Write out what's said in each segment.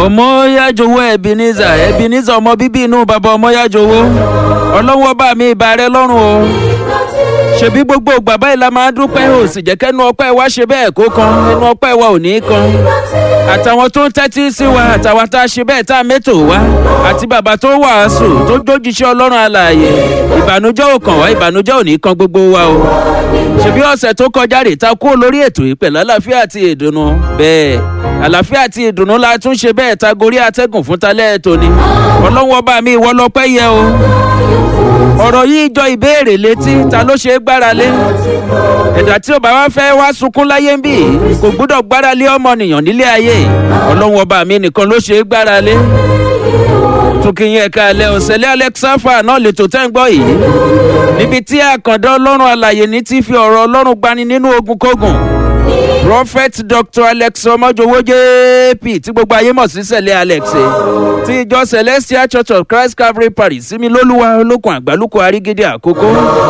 ọmọyájowó ebenezer ebenezer ọmọ bíbí inú bàbá ọmọyájowó ọlọ́wọ́ bá mi ìbà rẹ lọ́rùn o ṣebí gbogbo bàbá yìí la máa dúpẹ́ ò sì jẹ́ kẹ́nu ọpẹ́ wa ṣe bẹ́ẹ̀ kó kan ẹnu ọpẹ́ wa ò ní í kan àtàwọn tó ń tẹ́tí sí wa àtàwọn tá a ṣe bẹ́ẹ̀ tá a mẹ́tò wá àti bàbá tó wàásù tó jójúṣe ọlọ́run alààyè ìbànújẹ́ ò kàn wá ìbànújẹ́ ò ní í kan gbogbo wa o ṣebí ọ̀sẹ̀ tó kọjá rè ta kúrò lórí ètò yìí pẹ̀lú àlàáfíà àti ìdùnnú bẹ́ẹ̀ àlàáfíà àti ìdùnnú la tún ṣe bẹ́ẹ̀ ta gorí atẹ́gùn fún talẹ́ ètò ni ọlọ́wọ́ bá mi ìwọ lọ́pẹ́ yẹ o ọ̀rọ̀ yìí jọ ìbéèrè létí ta ló ṣe é gbára lé ẹ̀dá tí ò bá wá fẹ́ wá sunkún láyé ń bì kò gbúdọ̀ gbára lé ọmọnìyàn nílé ayé ọlọ́wọ́ bá mi nìkan ló ṣe é gbára lé tukiyin ẹ̀ka alẹ́ òṣèlé alexafa náà lè tó tẹ́ ń gbọ́ yìí níbi tí àkàndá ọlọ́run alàyè ní ti fi ọ̀rọ̀ ọlọ́run gbani nínú ogun kógun prophet dr alex ọmọjọwọ jp tí gbogbo ayé mọ̀ sí sẹ̀lẹ̀ alex ti ìjọ celestial church of christ calvary parish sími lólúwa olókun àgbálùkù àrígídí àkókò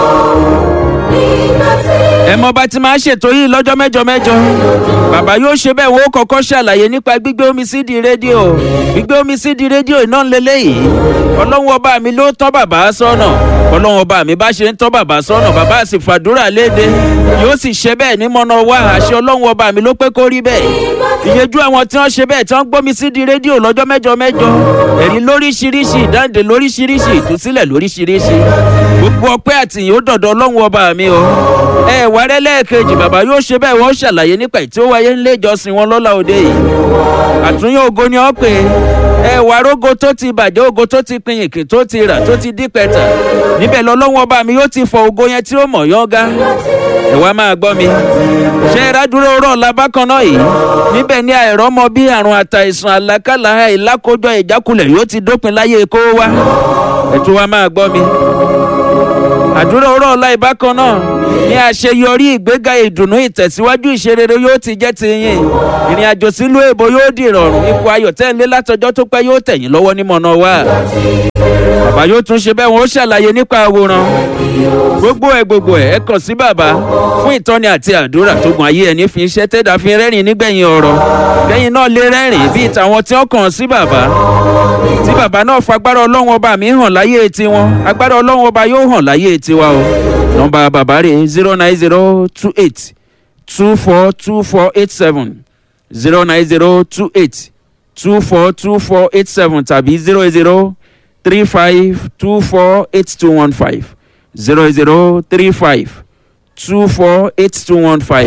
ẹ mọ bá ti máa ṣètò yìí lọ́jọ́ mẹ́jọ mẹ́jọ bàbá yóò ṣe bẹ́ẹ̀ wọ́n kọ́kọ́ ṣàlàyé nípa gbígbé omi sí di rédíò gbígbé omi sí di rédíò iná lélẹ́yìí ọlọ́run ọba mi ló tọ́ bàbá sọ́nà ọlọ́run ọba mi bá ṣe ń tọ́ bàbá sọ́nà bàbá sì fàdúrà léde yóò sì ṣe bẹ́ẹ̀ ní mọ́nà wá àṣẹ ọlọ́run ọba mi ló pé kó rí bẹ́ẹ̀ ìyẹjú àwọn tí wọ́n ṣe bẹ́ẹ̀ tí wọ́n gbómi sí di rédíò lọ́jọ́ mẹ́jọ mẹ́jọ ẹ̀rí lóríṣiríṣi ìdáǹdè lóríṣiríṣi ìtúsílẹ̀ lóríṣiríṣi gbogbo ọpẹ́ àtìyìn ó dọ̀dọ̀ ọlọ́run ọba mi o ẹ wà rẹ lẹ́ẹ̀kejì bàbá yóò ṣe bẹ́ẹ̀ wọ́n ṣàlàyé nípa ìtí ó wáyé nílé ìjọsìn wọn lọ́la òde yìí àtúnyẹ ògo ni ọ́ pé ẹ wà rógo tó ti bàjẹ́ ògo tó ti pin ìkìn tó ti rà tó ti dí pẹ̀tà níbẹ̀ lọ́lọ́wọ́n ọba mi yóò ti fọ ògo yẹn tí ó mọ̀ yọ́ngá ẹ wá máa gbọ́ mi ṣé ìrádúró rọ̀ labákan náà yìí níbẹ̀ ní àìrọ́mọ bí àrùn àtàìsàn àlákàlà ìlákójọ ìjákulẹ̀ yóò ti dópin láyé kó wá ẹ tún wá máa gbọ́ mi àdúrà ọ̀rọ̀ ọ̀la ìbákan náà ní àṣeyọrí ìgbéga ìdùnnú ìtẹ̀síwájú ìṣerere yóò ti jẹ́ ti yín ìrìn àjò sílùú èbó yóò di ìrọ̀rùn ipò ayọ̀ tẹ́lẹ̀ látọjọ́ tó pẹ́ yóò tẹ̀yìn lọ́wọ́ ní mọ̀nà wa bàbá yóò tún ṣe bẹ́ẹ̀ wọ́n ó ṣàlàyé nípa àwòrán gbogbo ẹ̀ gbogbo ẹ̀ ẹ kàn sí bàbá fún ìtọ́ni àti àdúrà tó gun ayé ẹni fi iṣẹ́ tẹ́dà fi rẹ́rìn nígbẹ̀yìn ọ̀rọ̀ lẹ́yìn náà lè rẹ́rìn bíi tàwọn tí wọ́n kàn sí bàbá tí bàbá náà fagbára ọlọ́run ọba mi hàn láyé tiwọn agbára ọlọ́run ọba yóò hàn láyé tiwa o nọmba bàbá rè zero nine zero two eight two four two four eight seven zero nine zero two eight two four two four eight seven tàbí zero zero three five two four eight two one five zero zero three five two four eight two one five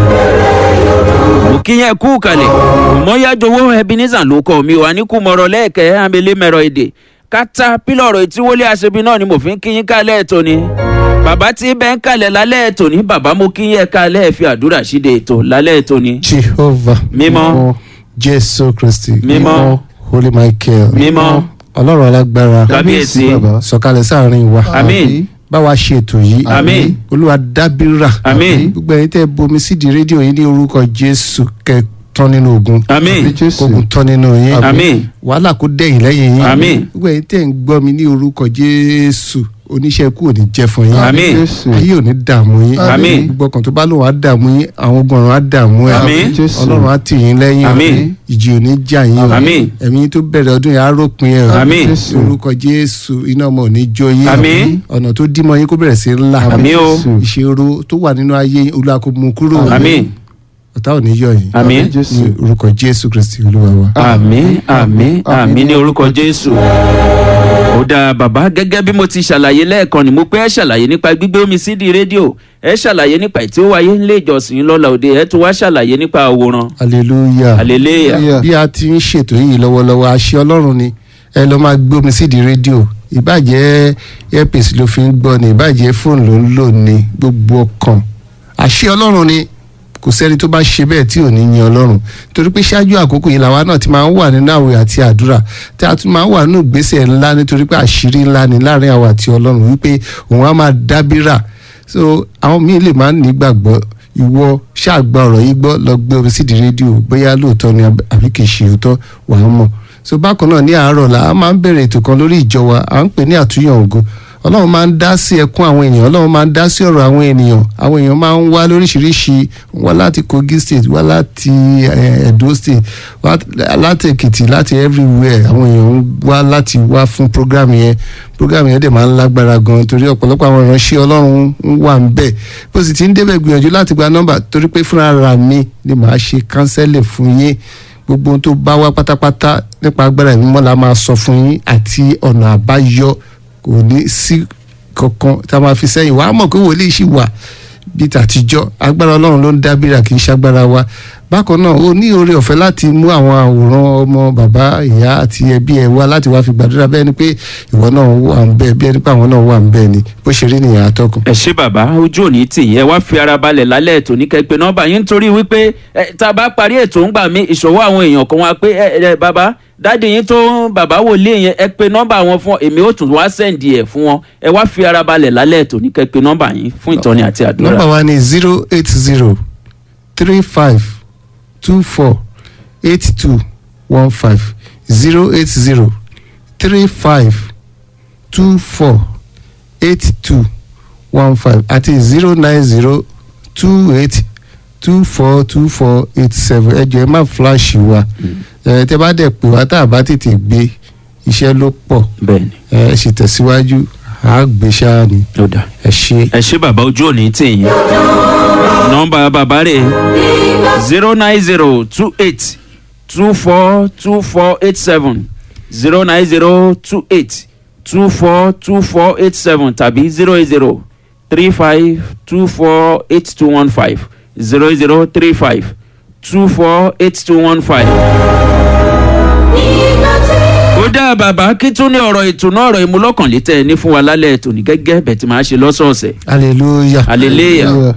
mo kí yẹn kú kalẹ̀ mọ́yájowó ebenezer ló kọ́ mi wà ní kùmọ̀rọ̀ lẹ́ẹ̀kẹ́ amẹ́lẹ́ mẹ́rọ èdè kátà pílọ̀rọ̀ ìtíwọlé aṣebi náà ni mo fi ń kí yín kálẹ̀ ètò ni bàbá tí bẹ́ẹ̀ ń kalẹ̀ lálẹ́ ètò ni bàbá mo kí yẹn kálẹ̀ fi àdúrà ṣíde ètò lálẹ́ ètò ni. jehovah Mímọ́. jésù kristi Mímọ́. holy michael mímọ́ ọlọ́run alágbára Kábíyèsí. sọ̀kalẹ̀ sáàrin wa àmín bá wa ṣe ètò yìí Àmín. olúwa dábìrà Àmín. gbogbo ẹ̀yin tẹ́ bomi sídìí rédíò yìí ní orúkọ jésù kẹ́ tán nínú ogun àmín ogun tán nínú yín àmín wàhálà kó dẹ̀yìn lẹ́yìn yín Àmín. gbogbo ẹ̀yin tẹ́ ń gbọ́ mi ní orúkọ jésù oníṣẹ́ ikú ò ní jẹ́ fún yín àmín ayé ò ní dààmú yín Àmín. gbogbo ọkàn tó bá lòun á dààmú yín àwọn ogun ọ̀run á dààmú ẹ̀ Àmín. ọlọ́run á tì yín lẹ́yìn Àmín. ìjì ò ní jà yín o Àmín. ẹ̀mí yín tó bẹ̀rẹ̀ ọdún yẹn á ròpin ẹ̀ o Àmín. Ní orúkọ jésù iná ọmọ ò ní jó yín Àmín. ọ̀nà tó dímọ̀ yín kó bẹ̀rẹ̀ sí ńlá Àmín o. ìṣòro tó wà nínú ayé yín olúwa kó mú kúrò àmín ọ̀tá ò ní yọ yín àmín ní orúkọ jésù kristi olúwa wa. àmín àmín àmín ní orúkọ jésù. ó dáa bàbá gẹ́gẹ́ bí mo ti ṣàlàyé lẹ́ẹ̀kan ni mo pé ẹ ṣàlàyé nípa gbígbé omi sídìí rédíò ẹ ṣàlàyé nípa ìtí ó wáyé nílé ìjọsìn lọ́la òde ẹ tún wá ṣàlàyé nípa àwòrán hallelujah hallelujah bí a ti ń ṣètò yìí lọ́wọ́lọ́wọ́ àṣẹ ọlọ́run ni ẹ lọ́ máa gbé omi sídìí rédíò ìbàjẹ́ airpace ló fi ń gbọ́ ni ìbàjẹ́ fóònù ló ń lò ní gbogbo ọkàn àṣẹ ọlọ́run ni kò sẹ́ni tó bá ṣe bẹ́ẹ̀ tí ò ní yin ọlọ́run torí pé ṣáájú àkókò yìí làwa náà ti máa ń wà nínú àwẹ̀ àti àdúrà tí a tún máa ń wà nínú ìgbésẹ̀ ńlá nítorí pé àṣírí ńlá ni láàrin àwa àti ọlọ́run wípé òun á máa dábìrà so àwọn míì lè máa ń nígbàgbọ́ ìwọ ṣáàgbà ọ̀rọ̀ yìí gbọ́ lọ gbé omi sídìí rédíò bóyá lóòótọ́ ni àbí kì í ṣe òótọ́ wàá mọ̀ so bákan náà ní àárọ̀ la a máa ń bẹ̀rẹ̀ ètò kan lórí ìjọ wa à ń pè ní àtúnyàn ògo ọlọ́run máa ń dá sí ẹkún àwọn ènìyàn ọlọ́run máa ń dá sí ọ̀rọ̀ àwọn ènìyàn àwọn èèyàn máa ń wá lóríṣiríṣi wá láti kogi state wá láti eh, edo state wá láti èkìtì láti everywhere àwọn èèyàn ń wá láti wá fún program yẹn program yẹn dẹ̀ máa ń lágbára gan torí ọ̀pọ̀lọpọ̀ àwọn ìránṣẹ́ ọlọ́run ń wà ń bẹ̀ bó sì ti ń débẹ̀ gbìyànjú láti gba nọ́mbà torí pé fúnra ra mi ni màá ṣe kánsẹ́lẹ̀ fún yín gbogbo ohun tó bá wá pátápátá nípa agbára ìmọ̀ la máa sọ fún yín àti ọ̀nà àbáyọ kò ní sí kankan tá a máa fi sẹ́yìn wàá mọ̀ pé wòlíì ṣì wà bíi tàtijọ́ agbára ọlọ́run ló ń dábìrà kì í ṣagbára wa bákan náà ó ní oore ọ̀fẹ́ láti mú àwọn àwòrán ọmọ bàbá ìyá àti ẹbí ẹ wá láti wá fi gbàdúrà bẹ́ẹ̀ ni pé ìwọ náà wà ń bẹ́ẹ̀ bí ẹni pé àwọn náà wà ń bẹ́ẹ̀ ni bó ṣe rí nìyẹn atọ́kùn. ẹ ṣé bàbá ojú òní tì yín ẹ wá fi ara balẹ̀ lálẹ́ ètò ní kẹ́pẹ́ nọ́mbà yín nítorí wípé ẹ, tá a bá parí ètò ń gbà mí ìṣòwò àwọn èèyàn kan wá pé ẹ ẹ bàbá dáàdi yín tó ń bàbá wòlíì yẹn ẹ pe nọ́mbà wọn fún èmi ó tún wá sẹ́ǹdì ẹ̀ fún wọn ẹ wá fi ara balẹ̀ lálẹ́ ètò ní kẹ́pẹ́ nọ́mbà yín fún ìtọ́ni àti àdúrà. nọ́mbà wa ni zero eight zero three five two four eight two one five zero eight zero three five two four eight two one five àti zero nine zero two eight two four two four eight seven ẹ jọ̀ọ́ ẹ má flash wa ẹ tẹ́ bá dẹ̀ pè wá tá a bá tètè gbé iṣẹ́ ló pọ̀ bẹ́ẹ̀ni ẹ sì tẹ̀síwájú àá gbé ṣáá ni ó dáa. ẹ ṣe. ẹ ṣé bàbá ojú òní tì yín nọ́mbà bàbá rẹ̀ zero nine zero two eight two four two four eight seven zero nine zero two eight two four two four eight seven tàbí zero eight zero three five two four eight two one five zero eight zero three five two four eight two one five. ó dá bàbá kí tún ní ọ̀rọ̀ ìtùnú ọ̀rọ̀ ìmúlọ́kànlétẹ̀ ní fún wa lálẹ́ ètò ní gẹ́gẹ́ bẹ̀ tí màá ṣe lọ́sọ̀ọ̀sẹ̀. hallelujah. Hallelujah.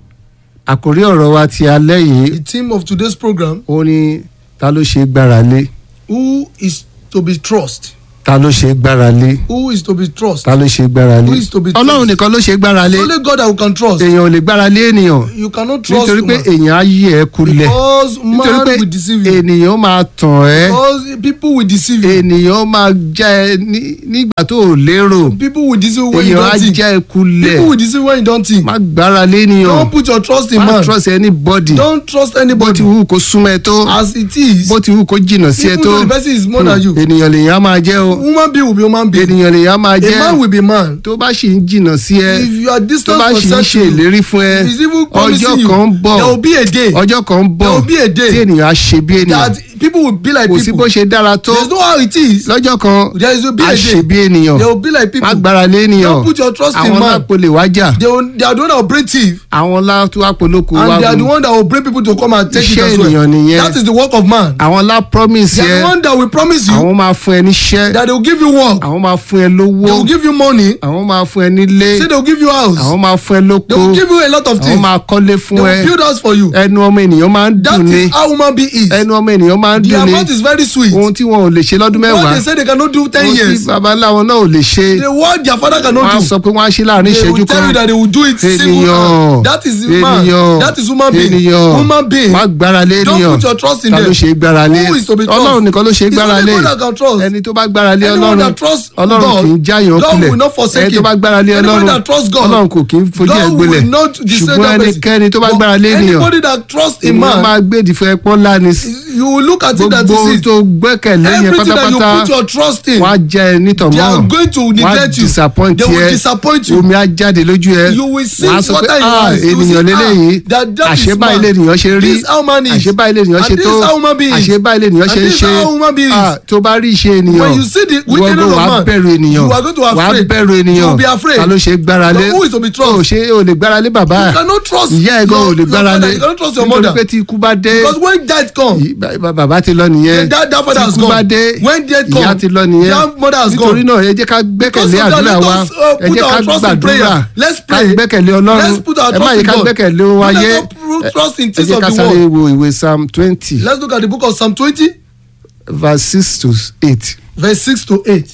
àkòrí ọ̀rọ̀ wa ti alẹ́ yìí The theme of today's program ó ní ta ló ṣe é gbára lé Who is to be trust? ta ló ṣe é gbára lé Who is to be trust? ta ló ṣe é gbára lé Who is to be ọlọ́run trust? nìkan ló ṣe é gbára lé Only God that we can trust. èèyàn ò lè gbára lé ènìyàn You cannot trust nítorí pé man. èèyàn á yí ẹ kulẹ̀ Because nítorí man pé will deceive you. ènìyàn máa tàn ẹ́ Because people will deceive you. ènìyàn máa já ẹ ní- nígbà tó ò lérò People will deceive you when you èèyàn á don't think. já ẹ kulẹ̀ People will deceive you when you don't think. má gbára lé ènìyàn Don't put your trust in má man. trust anybody Don't trust bó ti anybody. wù kó súnmọ́ ẹ tó As it is, bó ti wù kó jìnnà sí ẹ even tó though the person is more than you, ènìyàn lèèyàn á máa jẹ́ o human being will be human being. ènìyàn lèèyàn á máa A man jẹ́ will be man. tó bá sì ń jìnnà sí ẹ If you are tó distant bá for sì ń ṣe certain, ìlérí fún ẹ He's even promising ọjọ́ you. kan ń bọ̀ There will be a day ọjọ́ kan ń bọ̀ There will be a day tí ènìyàn á ṣe bí ènìyàn that people will be like kò sí bó people. ṣe dára tó There's no how it is. lọ́jọ́ kan There is will be á a ṣe day. bí ènìyàn There will be like people. má gbára lé ènìyàn Don't put your trust in àwọn man. lápò lè wájà They, will, they are the one that will bring thief. àwọn látó àpolóko wá And they are the gùn one that will bring people to come and take it Iṣẹ́ as well. ènìyàn nìyẹn. That is the work of man. àwọn lá promise They are yẹ the one that will promise you àwọn máa fún ẹ níṣẹ́ that they will give you work. àwọn máa fún ẹ lówó They will give you money. àwọn máa fún ẹ nílé Say they will give you house. àwọn máa fún ẹ lóko They will give you a lot of àwọn things. máa kọ́lé They fún ẹ will build house for you. ẹnu ọmọ ènìyàn máa ń That dùn ní is how human being is. ẹnu ọmọ ènìyàn máa ń Their dùn ní mouth is very sweet. ohun tí wọn ò lè ṣe lọ́dún What mẹ́wàá they say they cannot do ten ohun tí years. babaláwo náà ò lè ṣe The word their father wọn á cannot do. sọ pé wọn á ṣe láàrin They ìṣẹ́jú will tell kan you that they will do it single ènìyàn hand. That is man. ènìyàn That is human being. ènìyàn Human being. má gbára lé Don't ènìyàn put your trust in ta ló them. ṣe é gbára lé Who is to be trust? ọlọ́run nìkan ló ṣe é It's gbára only lé God that can trust. ẹni tó bá gbára lé Anyone ọlọ́run that trusts ọlọ́run God, kì í jáyàn God kulẹ̀ will not forsake ẹni tó him. bá gbára lé Anyone ọlọ́run that trusts God, ọlọ́run kò kì í fojú ẹ̀ God gbolẹ̀ will not descend ṣùgbọ́n that person. ẹnikẹ́ni tó bá But gbára lé ènìyàn Anybody that trusts in ènìyàn máa man, gbé ìdìfẹ́ ẹpọ́n ńlá ni you will look at it that gbogbo ohun is it. tó gbẹ́kẹ̀lé yẹn Everything that you pátápátá put your trust in, wọ́n á jẹ́ ẹ nítọ̀mọ́ they are going to wọ́n á neglect you. disappoint They will yẹ disappoint you. omi á jáde lójú ẹ You will see wọ́n á sọ pé water in your ah eyes. You will ènìyàn say, lélẹ́yìí ah, that- that is àṣebá man. ilé ènìyàn ṣe rí This is how man is. àṣebá ilé ènìyàn And ṣe this tó is how human being is. àṣebá ilé ènìyàn And ṣe ń this is ṣe how human being is. Ah, tó bá rí iṣẹ́ ènìyàn When you see the ìwọ wickedness gan of wàá man, bẹ̀rù ènìyàn you are going to wàá afraid. bẹ̀rù ènìyàn You will be afraid. ta ló ṣe gbára lé But who is to be trust? o ṣe o lè gbára lé bàbá You cannot trust ìyá ẹ̀ gan your- ò lè your gbára father. lé You cannot trust your nítorí mother. pé tí ikú bá dé Because when death come, Yìí, ba- ba- bàbá ti lọ nìyẹn then that, that father tí has ikú bá gone. dé When death come, ìyá ti lọ nìyẹn that mother has nítorí gone. náà ẹ jẹ́ ká Because gbẹ́kẹ̀lé of that, àdúrà let wa us, uh, ẹ put jẹ́ ká our trust in gbàdúrà prayer. Let's ká pray. gbẹ́kẹ̀lé ọlọ́run Let's put our ẹ má trust yẹ in ká God. gbẹ́kẹ̀lé ohun Let us ayé not put trust in ẹ things jẹ́ of ká the sáré world. wo ìwé psalm twenty Let's look at the book of Psalm 20, verse six to eight verse 6 to 8.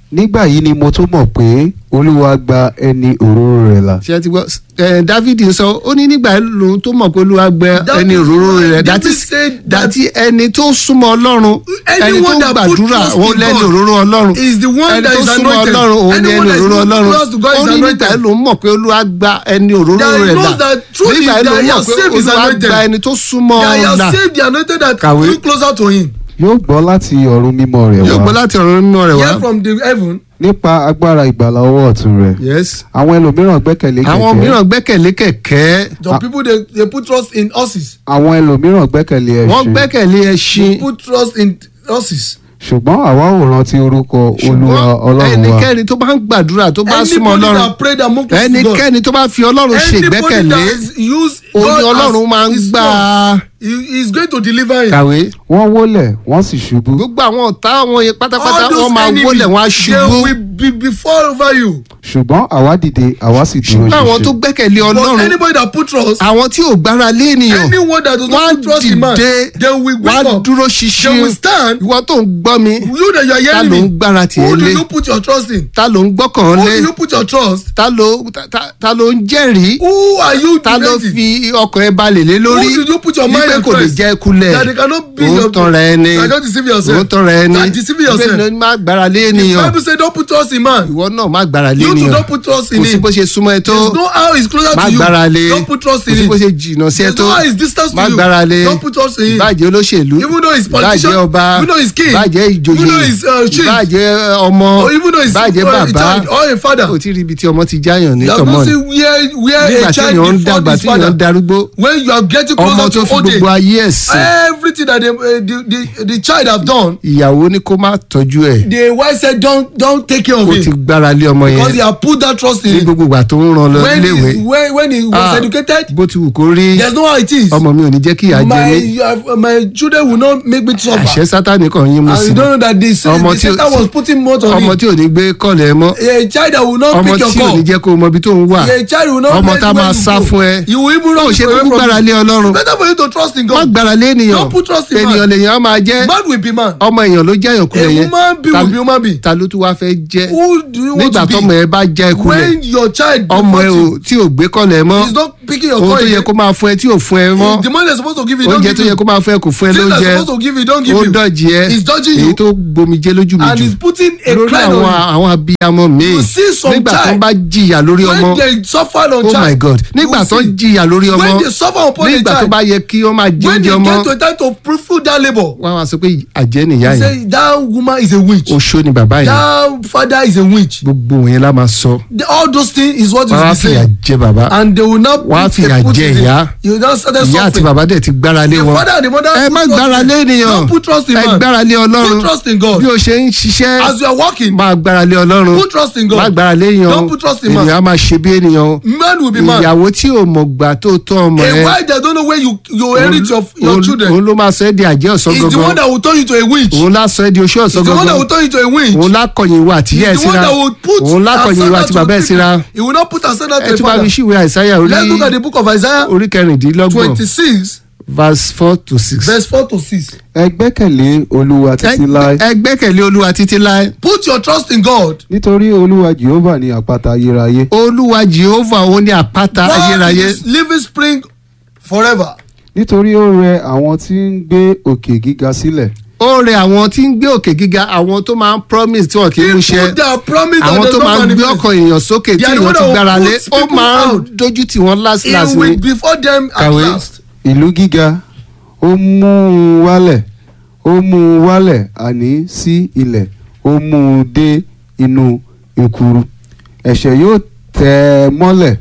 nígbà yìí ni mo tún mọ̀ pé olúwa gba ẹni òróró rẹ̀ là. ṣé ẹ ti gbọ́ ẹ David sọ ó ní nígbà lòun tó mọ̀ pé olúwa gbẹ That ẹni is òróró why rẹ̀ David dàtí said that- dàtí ẹni tó súnmọ́ ọlọ́run ẹni Anyone tó that put gbàdúrà trust òun in lẹ́ni God òróró ọlọ́run is the one ẹni that tó is súnmọ́ anointed. ọlọ́run òun ni Anyone ẹni that is òróró not ọlọ́run close to God ó is ní nígbà anointed. lòun mọ̀ pé olúwa gba ẹni òróró That rẹ̀ knows là that truly nígbà that lòun he mọ̀ has pé saved his olúwa anointed. gba ẹni tó súnmọ́ that he là has saved the anointed that Kàwé. look closer to him. yóò gbọ́ láti ọ̀run mímọ́ rẹ̀ yóò gbọ́ wá láti ọ̀run mímọ́ rẹ̀ wá Hear from the heaven. nípa agbára ìgbàlà ọwọ́ ọ̀tún rẹ̀. yes àwọn ẹlòmíràn gbẹ́kẹ̀lé àwọn kẹ̀kẹ́ mìíràn gbẹ́kẹ̀lé kẹ̀kẹ́ Some people they, they put trust in horses. àwọn ẹlòmíràn gbẹ́kẹ̀lé wọ́n ẹṣin gbẹ́kẹ̀lé ẹṣin Put trust in horses. ṣùgbọ́n àwa ò rántí orúkọ olúwa ọlọ́run wa ẹnikẹ́ni tó bá ń gbàdúrà tó bá súnmọ́ Anybody ọlọ́run that prayed and moved close to God. ẹnikẹ́ni tó bá fi ọlọ́run ṣe Anybody ìgbẹ́kẹ̀lé that is used òun God ni as ọlọ́run máa ń his gbà á God, he is going to deliver him. kàwé. wọ́n wólẹ̀ wọ́n sì ṣubú gbogbo àwọn ọ̀tá àwọn yẹn pátápátá All those wọ́n máa enemies, wólẹ̀ wọ́n á they ṣubú will be before over you. ṣùgbọ́n àwa dìde àwa sì dúró ṣùgbọ́n àwọn tó ṣinṣin gbẹ́kẹ̀lé But ọlọ́run anybody that put trust, àwọn tí ò gbára lé ènìyàn anyone that does wọ́n á not put trust in man, dìde they will wọ́n á wake up. dúró They ṣinṣin will stand. ìwọ tó ń gbọ́ mi You that you are ta hearing ló ń me, gbára tiẹ̀ who do lé you put your trust in? ta ló ń gbọ́kàn Who lé do you put your trust? ta ló ta- ta- ta ló ń jẹ́rìí Who are you ta ló defending? fi ọkàn ẹ balẹ̀ lé lórí Who did you put your mind wípé at kò lè rest? jẹ́ kulẹ̀ That they cannot be òun your- tanra ẹni You are just deceiving yourself. òun tanra ẹni You are deceiving yourself. ìgbẹ́ ni má gbára lé The ènìyàn Bible say don't put trust in man. ìwọ náà má gbára lé You too ènìyàn don't put trust in kò sí him. bó ṣe súnmọ́ ẹ tó There's no how he's closer má to you. gbára lé Don't put trust kò in sí him. bó ṣe jìnnà sí ẹ There's tó no how he's distance to má you. gbára lé Don't put trust in him. ìbàjẹ́ olóṣèlú Even though he's politician, ìbàjẹ́ ọba even though he's king, ìbàjẹ́ ìjòyè even though he's, uh, chief, ìbàjẹ́ ọmọ Or even though he's ìbàjẹ́ uh, a bàbá child or a father. kò tí ì rí ibi tí ọmọ ti jáyàn ní You have tọmọ not ni seen where where nígbà a tí child èèyàn ń before dàgbà his tí èèyàn ń father. darúgbó When you are getting ọmọ closer tó to fi old age, gbogbo ayé ẹ̀sìn everything that the, uh, the, the, the child have done, ìyàwó ní kó má tọ́jú ẹ̀ the wife said don't don't take care of ó ti him gbára lé ọmọ because he yẹn have put that trust in ní him. gbogbo ìgbà tó ń ran lọ When léwe he when when he was Ah, educated, bó ti wù kó rí there's no how it is. ọmọ mi ò ní jẹ́ kí ìyà jẹ my mí you have- my children will not make me suffer. àṣẹ sátani kan yín mú and sí you don't know that the, Ọmọ the tí ó- Satan was putting more on ọmọ him. tí ò ní gbé kọ́lẹ̀ mọ́ A child that will not ọmọ pick your tí ò call. ní jẹ́ kó o mọ ibi tó ń wà A child will not ọmọ let tá a where máa you sá go. fún ẹ You will even ó run ṣe away kúkú from gbára you. lé ọlọ́run Better for you to trust in má God. gbára lé ènìyàn Don't put trust in man. ènìyàn lèèyàn máa jẹ́ Man will be man. ọmọ èèyàn ló jẹ́ èèyàn A kulẹ̀ yẹn woman be Ta- will be woman be. ta ló tún wá fẹ́ jẹ́ Who do you want nígbà to tọmọ be? ẹ bá já ikú rẹ̀ When your child ọmọ ẹ ò before tí ò gbé kọ́lẹ̀ mọ́ you, is not picking your ohun call tó yẹ again. kó máa fún ẹ tí ò fún ẹ mọ́ The money they're supposed to give you, don't oúnjẹ give tó yẹ you. kó máa fún ẹ kò fún ẹ Things they're lóúnjẹ supposed to give you, don't give ó you. dọ̀jì ẹ He's dodging èyí you. tó gbomijé lójú mi And jù he's putting a lórí cloud àwọn on you. àwọn abiyamọ míì You see some nígbà tó child, bá jìyà lórí ọmọ When they suffer on oh child. my god nígbà you tó see. jìyà lórí ọmọ When they suffer upon a nígbà tó child. bá yẹ kí wọ́n máa jẹ When oúnjẹ they ọmọ get to a time to fulfill that labour. wọ́n á wá sọ pé àjẹ́ nìyá He yẹn say that woman is a witch. oṣó ni bàbá yẹn That father is a witch. gbogbo yẹn la máa sọ The, all those things is what wọ́n á is the fìyà same. jẹ bàbá And they will not Wọ́n á put a fìyà put jẹ in it. ìyá. You now started ìyá àti suffering. bàbá dẹ̀ ti gbára lé The wọn father and the mother ẹ put má trust gbára in- lé ènìyàn Don't put trust in ẹ man. gbára lé ọlọ́run Put trust in God. bí o ṣe ń ṣiṣẹ́ As you are working, máa gbára lé ọlọ́run put trust in má God. gbára lé èèyàn Don't put trust in man. ènìyàn á máa ṣe bí ènìyàn Man will be man. ìyàwó tí ò mọ̀ gbà tó tọ́ ọmọ A ẹ wife that don't know where you you inherit your your òun- children òun ló máa sọ ẹ́ di àjẹ́ ọ̀sán is the one gangan that will turn you to a witch. òun lá sọ ẹ́ di oṣù Is ọ̀sán the one that gangan will turn you to a witch. òun lá kọ̀yìn ìwà àtìyẹ́ ẹ̀ Is the one síra that will put òun lá kọ̀yìn ìwà àti bàbá ẹ̀ síra He will not put asana ẹ to a tún bá mi father. ṣíwèé àìsáyà orí Let's look at the book of Isaiah orí kẹrìndínlọ́gbọ̀n twenty-six verse four to six. verse four to six. ẹ gbẹ́kẹ̀lé olúwa títí láé ẹ gbẹ́kẹ̀lé olúwa títí láé Put your trust in God. nítorí olúwa jehova ní àpáta ayérayé olúwa jehova òun ní àpáta God ayérayé is living spring forever. nítorí ó rẹ àwọn tí ń gbé òkè gíga sílẹ̀ ó rẹ àwọn tí ń gbé òkè gíga àwọn tó máa ń promise tí wọn kì í mú ṣe People that promise that àwọn they tó máa don't ń gbé manifest. ọkàn èèyàn sókè tí They are the èèyàn one ti that will gbára lé put ó people máa ń out. dojú tì wọ́n last He last will ni before them at Kàwé. last. ìlú gíga ó mú un wálẹ̀ ó mú un wálẹ̀ àní sí ilẹ̀ ó mú un dé inú ìkúrú ẹ̀ṣẹ̀ yóò tẹ̀ ẹ́ mọ́lẹ̀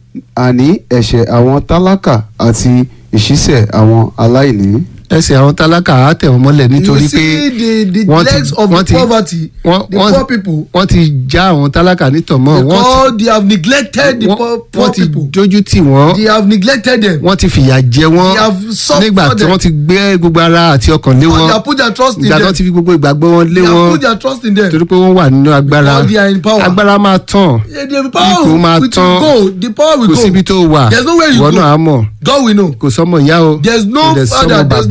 àní ẹ̀ṣẹ̀ àwọn tálákà àti ìṣísẹ̀ àwọn aláìní. ẹsẹ̀ àwọn tálákà á tẹ̀ wọ́n mọ́lẹ̀ nítorí you pé see the the wọ́n ti- legs of wọ́n the ti- poverty wọ́n- the wọ́n- poor people wọ́n ti já àwọn tálákà nítọ̀mọ́ wọ́n because they have neglected ti the poor wọ́n- poor wọ́n ti people dojú tì wọ́n they have neglected them wọ́n ti fìyà jẹ wọ́n They have suffered nígbà tí them. wọ́n ti gbé gbogbo ara àti ọkàn lé but wọn they have put their trust in ìgbà them tó ti fi gbogbo ìgbàgbọ́ wọn lé they have wọn put their trust in them torí pé wọ́n wà nínú agbára because they are in power agbára máa tàn Yeah, the power Ipò máa will tán. go the power will kò go síbi tó wà There's nowhere you ìwọ go. náà á mọ̀ God will know kò sọ́mọ ìyá o there's no kò dẹ̀ father sọ́mọ there's no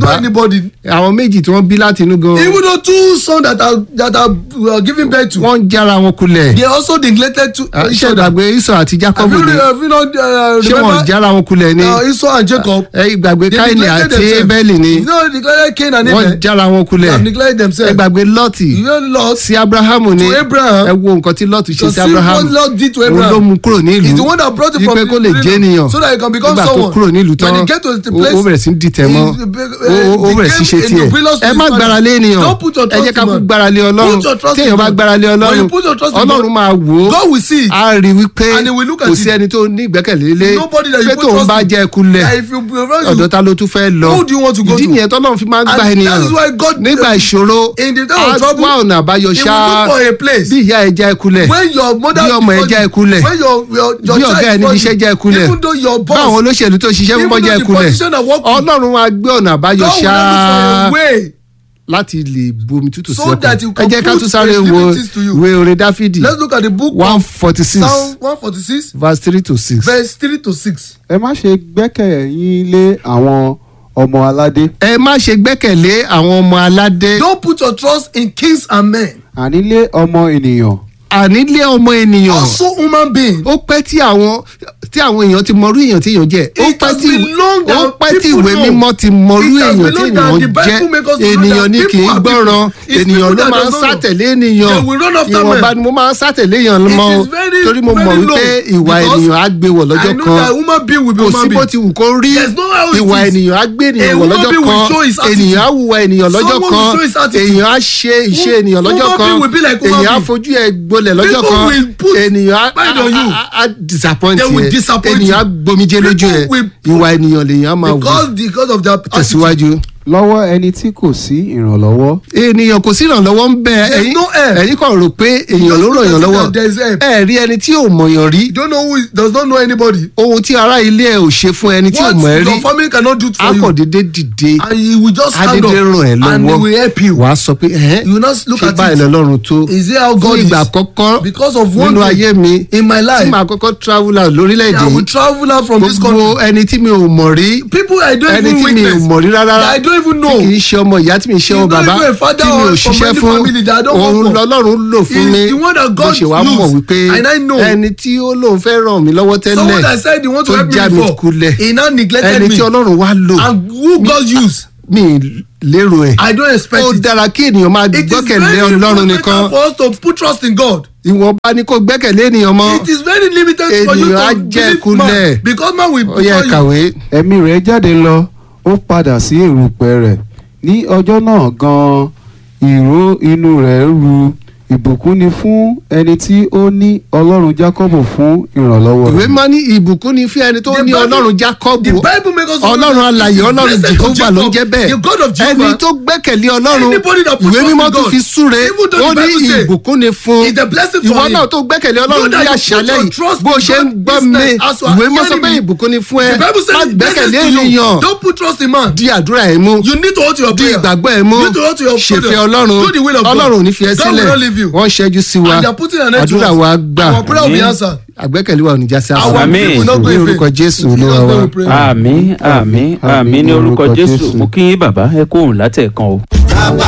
bàbá anybody. àwọn méjì tí wọ́n bí láti inú gan Even though two sons that are that are uh, giving birth to, wọ́n ń jára wọn kulẹ̀ they also neglected to Ah, each ṣé other. ìgbàgbé Ísọ̀ àti Have Jákọ́bù you, ni re- have you not uh, ṣé wọ́n remember jára wọn kulẹ̀ ni uh, Esau and Jacob? ẹ ìgbàgbé They Káínì neglected àti themselves. Ébẹ́lì ni You know, neglected Cain and wọ́n Abel. jára wọn They kulẹ̀ have neglected ẹ themselves. gbàgbé Lọ́ọ̀tì You know, Lot, sí Abrahamu ni To Abraham. ẹ wo nǹkan tí Lọ́ọ̀tì ṣe to sí see Abrahamu what Lot did to òun ló Abraham. mú kúrò ní ìlú He's the one that brought him from wípé kó lè the jẹ́ prison ènìyàn so that he can become nígbà tó someone. kúrò nílùú tán When he get to the ó place, ó bẹ̀rẹ̀ sí ń dìtẹ̀ mọ́ he be- ó ó bẹ̀rẹ̀ sí ṣe became tiẹ̀ rebellious to ẹ his má father. gbára lé ènìyàn Don't put your ẹ trust jẹ́ ká in kú man. gbára lé ọlọ́run Put your trust tí in èèyàn bá man. gbára lé When ọlọ́run you put your trust in ọlọ́run God, máa wò ó God will see it. á rí wípé And he will look at kò it. sí ẹni tó ní ìgbẹ́kẹ̀lé lé Nobody that you pé put tóun trust bá in. jẹ́ kulẹ̀ That if you prefer ọ̀dọ̀ you, ta ló tún fẹ́ lọ Who do you want to go ìdí to? nìyẹn tọ́lọ́run fi máa ń gba And ènìyàn that is why God- nígbà ìṣòro in the time á of trouble, wá ọ̀nà àbáyọ he will ṣá look for a place. bí ìyá ẹ̀ já ẹ kulẹ̀ when your mother bí ọmọ ẹ before já you- ẹ kulẹ̀ when your your your bí child ọ̀gá ẹ níbi before iṣẹ́ you, já ẹ kulẹ̀ even though your boss báwọn olóṣèlú tó ṣiṣẹ́ fún even bọ́ já ẹ though the kulẹ̀ position that work with, ọlọ́run á gbé ọ̀nà àbáyọ God will ṣá look for a way láti lè bomi tútù sí So that you ọkàn ẹ can jẹ́ ká put tún sáré the wo liberties to you. ìwé orin dáfídì let's look at the book one of forty six Psalm one forty six verse three to six. verse three to six. ẹ má ṣe gbẹ́kẹ̀yìn lé àwọn ọmọ aládé ẹ má ṣe gbẹ́kẹ̀lé àwọn ọmọ aládé don't put your trust in kings and men àní lé ọmọ ènìyàn àní lé ọmọ ènìyàn also human being. ó pẹ́ tí àwọn tí àwọn èèyàn ti mọrú èèyàn tí èèyàn jẹ́ ó It pẹ́ has tí been long ó that pẹ́ tí people ìwé know. mímọ́ ti mọrú It has èèyàn been tí long that èèyàn the Bible jẹ́ make us to know ènìyàn that ní kì í people are gbọ́ràn people. It's ènìyàn people ló that máa ń does not know. sátẹ̀lé ènìyàn They will run after ìwọ̀nba men. ni mo máa ń sátẹ̀lé èèyàn It mọ́ o is very, torí mo mọ̀ very wípé low ìwà because ènìyàn á gbé wọ̀ I lọ́jọ́ know kan that human being will be kò sí human bó being. ti wù kó rí There's no how it ìwà is. ènìyàn á gbé ènìyàn A wọ̀ human lọ́jọ́ being will kan show his attitude. ènìyàn á wùwà ènìyàn lọ́jọ́ Someone will kan show his attitude. ènìyàn á ṣe ìṣe Hu- ènìyàn lọ́jọ́ human kan being will be like human ènìyàn á being. fojú ẹ̀ gbolẹ̀ lọ́jọ́ People kan will put ènìyàn á- pride on you. á- á disappoint They will ẹ disappoint ènìyàn á you. gbomijé lójú ẹ People will put- ìwà ènìyàn lèèyàn á máa wù because because of their attitude. tẹ̀síwájú. lọ́wọ́ ẹni tí kò sí ìrànlọ́wọ́ ènìyàn kò sí ìrànlọ́wọ́ ń bẹ There's ẹ̀yin no help. ẹ̀yin kàn rò pé èèyàn Just ló look ràn at yàn it lọ́wọ́ that there is help. ẹ rí ẹni tí ò mọ̀yàn rí you don't know who is, does not know anybody. ohun tí ará ilé ẹ ò ṣe fún ẹni tí ò what mọ̀ ẹ́ rí your family cannot do for you. akọ̀dédé dìde and he will just stand up adédé ràn ẹ́ and he lọ́wọ́ will help you. wàá sọ pé ẹ̀hẹ́n you will not look ṣé at báyìí it. lọ́lọ́run tó is it how fún God is. ìgbà àkọ́kọ́ because of one nínú thing ayé mi in my tí life. màá kọ́kọ́ travel out lórílẹ̀‐èdè I will yìí travel out from this gbogbo country. ẹni tí mi ò mọ̀ rí people I don't ẹni even tí mi ò witness. mọ̀ rí rárá that I don't even tí know. kì í ṣe ọmọ ìyá tí mi ṣe ọmọ He's not bàbá even a father tí mi ò or ṣiṣẹ́ from any fún family that I don't òun work for. lọ́lọ́run lò fún He's mi the one that mo God ṣe wá mọ̀ used. wípé And I know. ẹni tí ó lóun fẹ́ ràn mí lọ́wọ́ someone tẹ́lẹ̀ that said he want to tó help me já mi before kulẹ̀ he now neglected ẹni me tí ọlọ́run wá lò and who God use mi lérò ẹ̀ I don't expect ó it. dára kí ènìyàn máa It is gbọ́kẹ̀lé very ọlọ́run important nìkan for us to put trust in God. ìwọ̀nba ni kò gbẹ́kẹ̀lé ènìyàn mọ́ It is very limited for you Ènìyàn á to jẹ́ believe kulẹ̀. man because man will ó yẹ before you. kàwé ẹ̀mí rẹ̀ jáde lọ ó padà sí èrùpẹ̀ rẹ̀ ní ọjọ́ náà gan-an ìró inú rẹ̀ ru ìbùkún ni fún ẹni tí ó ní ọlọ́run jákọ́bù fún ìrànlọ́wọ́ ìwé rẹ̀. máa ní ìbùkún ni fún ẹni tó The ní Bible- ọlọ́run The jákọ́bù Bible makes us know ọlọ́run that alàyè it is ọlọ́run blessed of jehova ló ń Jacob, jẹ́ bẹ́ẹ̀ The God of ẹni Jehovah. tó gbẹ́kẹ̀lé ọlọ́run Anybody that put ìwé trust mímọ́ in tó God, fi súre even though ó the ní Bible say ìbùkún ni fún it's a blessing for ìwọ him. náà tó gbẹ́kẹ̀lé Know ọlọ́run that ní you àṣálẹ́ put your yìí trust bó in ṣe ń God gbọ́ this mi night as you are ìwé mímọ́ sọ hearing pé me. ìbùkún ni fún ẹ The Bible má says gbẹ́kẹ̀lé blessings to you. ènìyàn Don't put trust in man. di àdúrà ẹ̀ mú You need to hold to your di prayer. ìgbàgbọ́ ẹ̀ mú You need to hold to your ṣèfẹ́ prayer. ọlọ́run Do the will of God. ọlọ́run ò ní fi ẹ́ God will sílẹ̀ not leave you. wọ́n ṣẹ́jú sí wa And they are putting an end to àdúrà us. wa gbà Our prayer will be Àmín. answered. àgbẹ́kẹ̀lé wa ò ní já sí Our àṣà Àmín. people will not go ní in orúkọ vain. jésù In olúwa Jesus' name wa. we pray. àmín àmín àmín ní orúkọ orúkọ jésù Jésù. mo kí yín bàbá ẹ kóhùn látẹ̀kan o. bàbá